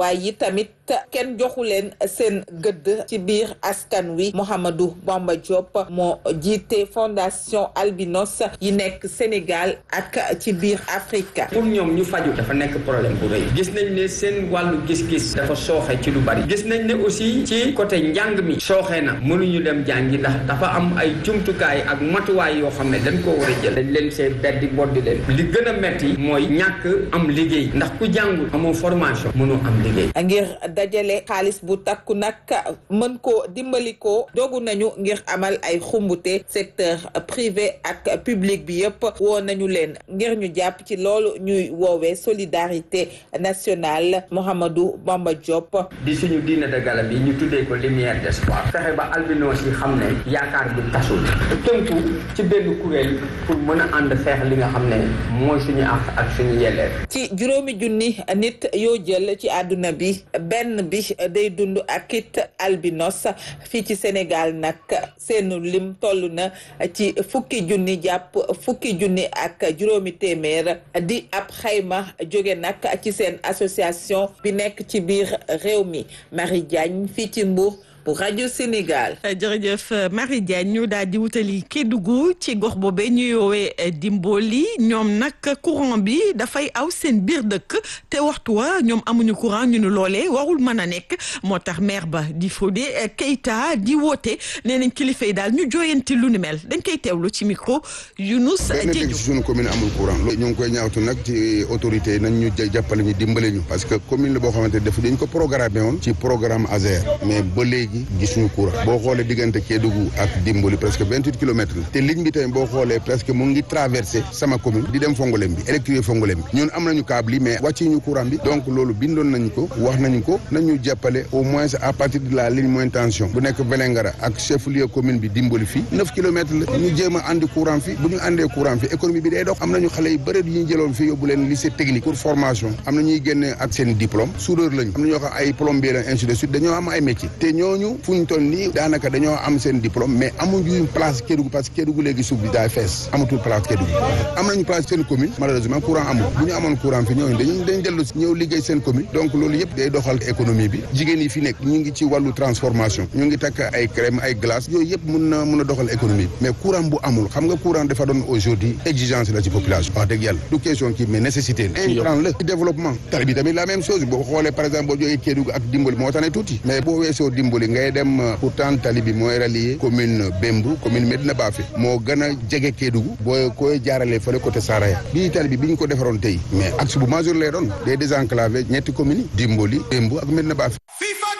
waaye yi tamit kenn joxu leen seen gëdd ci biir askan wi Mouhamadou Bamba Diop moo jiite fondation albinos yi nekk Sénégal ak ci biir Afrique. pour ñoom ñu faju dafa nekk problème bu rëy gis nañ ne seen wàllu gis-gis dafa sooxe ci lu bari gis nañ ne aussi ci côté njàng mi sooxe na mënuñu dem jàngi ndax dafa am ay jumtukaay ak matuwaay yoo xam ne dañ koo war a jël dañ leen see beddi boddi leen li gën a metti mooy ñàkk am liggéey ndax ku jàngul amoo formation mënoo am liggéey ngir dajale xaalis bu takku nag mën koo dimbali ko dogu nañu ngir amal ay xumbute secteur privé ak public bi yëpp woo nañu leen ngir ñu jàpp ci loolu ñuy woowee solidarité nationale Mouhamadou Bamba Diop. di suñu diine de gala bi ñu tuddee ko lumière d'espoir fexe ba albinos yi xam ne yaakaar bi tasul tënku ci benn kuréel pour mën a ànd xeex li nga xam ne mooy suñu àq ak suñu yelleef. ci juróomi junni nit yoo jël ci àdduna bi benn bi day dund ak it albinos fii ci Sénégal nag seenu lim toll na ci fukki junni jàpp fukki junni ak juróomi téeméer di ab xayma jóge nag ci seen association bi nekk ci biir réew mi Marie Diagne fii ci Mbour pour rajo Sénégal. jërëjëf Marie Diagne ñu daal di wutali Kédougou ci gox boobee ñuy woowee Dimboli ñoom nag courant bi dafay aw seen biir dëkk te waxtu wa ñoom amuñu courant ñu ne loolee warul mën a nekk moo tax maire ba di Fodé Keita di woote nee nañ kilifa yi daal ñu jooyanti lu ni mel dañ koy teewlu ci micro Younous Diédhiou. ci suñu commune amul courant loolu ñu ngi koy ñaawtu nag ci autorité nañ ñu jàppale ñu dimbale ñu parce que commune la boo xamante def dañ ko programmé woon ci programme ASER mais ba léegi gisuñu courant boo xoolee diggante Kédougou ak Dimboli presque vingt huit kilomètres la te ligne bi tamit boo xoolee presque mu ngi traversé sama commune di dem Fongolem bi électrifié Fongolem bi ñun am nañu câble yi mais wàcci ñu courant bi donc loolu bindoon nañu ko wax nañu ko nañu jàppale au moins à partir de la ligne moyenne tension bu nekk Vélingara ak chef lieu commune bi Dimboli fii neuf kilomètres la ñu jéem a andi courant fi bu ñu andee courant fi économie bi day dox am nañu xale yu bëri yu ñu jëloon fii yóbbu leen lycée technique pour formation am na ñuy génne ak seen diplôme soudeur lañu am na ñoo xam ay plombier lañ ainsi de suite dañoo am ay métier te ñooñu fu ñu toll nii daanaka dañoo am seen diplôme mais amuñu place Kédougou parce que Kédougou léegi suuf bi daay fees amatul place Kédougou am nañu place seen commune malheureusement courant amul bu ñu amoon courant fi ñooñu dañu dañ dellu ñëw liggéey seen commune donc loolu yëpp day doxal économie bi jigéen yi fi nekk ñu ngi ci wàllu transformation ñu ngi takk ay crème ay glace yooyu yëpp mun na mun a doxal économie bi mais courant bu amul xam nga courant dafa doon aujourd'hui exigence la ci population wax dëgg yàlla du question kii mais nécessité la intrant la ci développement tali bi tamit la même chose boo xoolee par exemple boo jógee Kédougou ak Dimboli moo tane tuuti mais boo weesoo Dimboli ngay dem pourtant tali bi mooy rallier commune Bembou commune Medina Bafe moo gën a jege Kédougou boo koy jaaralee fële côté Saraya bii tali bi bi ñu ko defaroon tey mais axe bu majeur lay doon day désenclavé ñetti communes yi Dimboli Bembou ak Medina Bafe